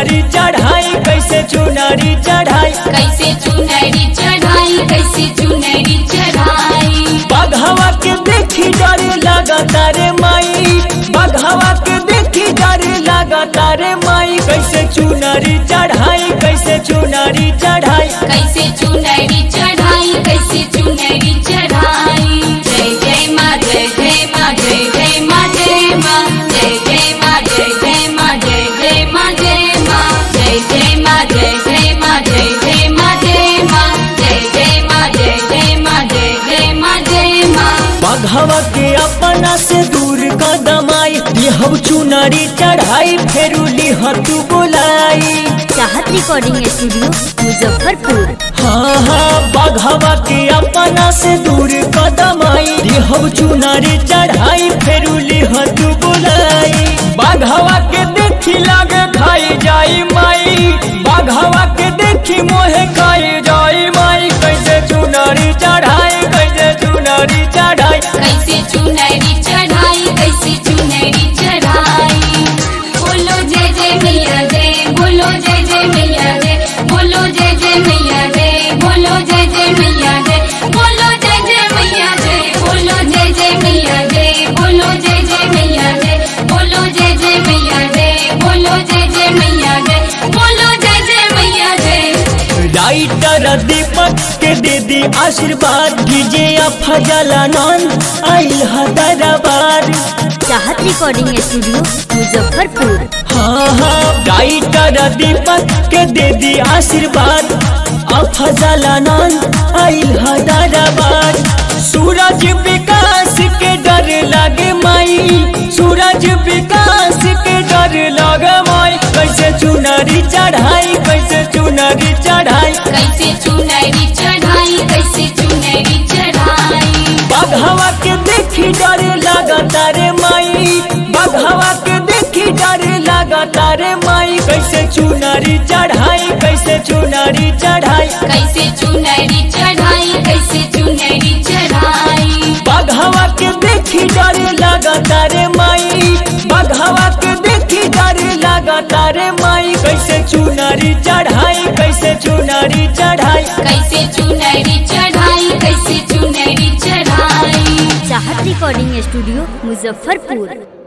चुनरी चढ़ाई कैसे चुनरी चढ़ाई कैसे चुनरी चढ़ाई कैसे चुनरी चढ़ाई बघवा के देखी डर लगता रे माई बघवा के देखी डर लगता रे माई कैसे चुनरी चढ़ाई कैसे चुनरी चढ़ाई कैसे चुनरी चढ़ाई कैसे चुनरी चढ़ाई जय जय माँ जय जय माँ जय जय माँ जय माँ जय जय माँ जय जय माँ जय जय माँ जय माँ जय जय माँ जय जय माँ जय जय माँ जय माँ जय जय माँ जय जय माँ जय जय माँ जय माँ बघवा के अपना से दूर कदमाई लिहब चुनरी चढ़ाई फेरू लिह तू बोलाई चाहत रिकॉर्डिंग स्टूडियो मुजफ्फरपुर हाँ हाँ बघवा के अपना से दूर कदमाई लिहब चुनरी चढ़ाई फेरू लिह तू बोलाई बघवा के देखी लागे खाई जाई माई बघवा के देखी मोहे खाई जाई माई कैसे चुनरी चढ़ाई कैसे चुनरी चढ़ाई कैसे चुनरी चढ़ाई कैसे चुनरी चढ़ाई बोलो जय जय मैया जय बोलो जय जय मैया जय बोलो जय जय मैया जय बोलो जय जय मैया जय बोलो जय जय मैया जय बोलो जय जय मैया जय बोलो जय जय मैया जय बोलो जय जय मैया जय बोलो जय जय मैया जय बोलो जय जय मैया जय राइटर दीपक के दे दी आशीर्वाद डीजे फजलानंद आइल दरबार चाहत रिकॉर्डिंग स्टूडियो मुजफ्फरपुर हाँ हाँ राइटर दीपक के दे दी आशीर्वाद अफजलानंद आइल दरबार सूरज विकास के डर लगे माई सूरज विकास के डर लगे माई कैसे चुनरी चढ़ाई कैसे चुनरी चढ़ाई कैसे चुनरी चढ़ाई कैसे चुनरी चढ़ाई बघवा के देखी डर लगता रे माई बघवा के देखी डर लगता रे माई कैसे चुनरी चढ़ाई कैसे चुनरी चढ़ाई कैसे चुनरी चढ़ाई कैसे चुनरी चढ़ाई बघवा के देखी डर लगता रे माई बघवा के देखी डर लगता रे माई कैसे चुनरी चढ़ाई कैसे चुनरी चढ़ाई कैसे चुनरी चढ़ाई कैसे चुनरी चढ़ाई चाहत रिकॉर्डिंग स्टूडियो मुजफ्फरपुर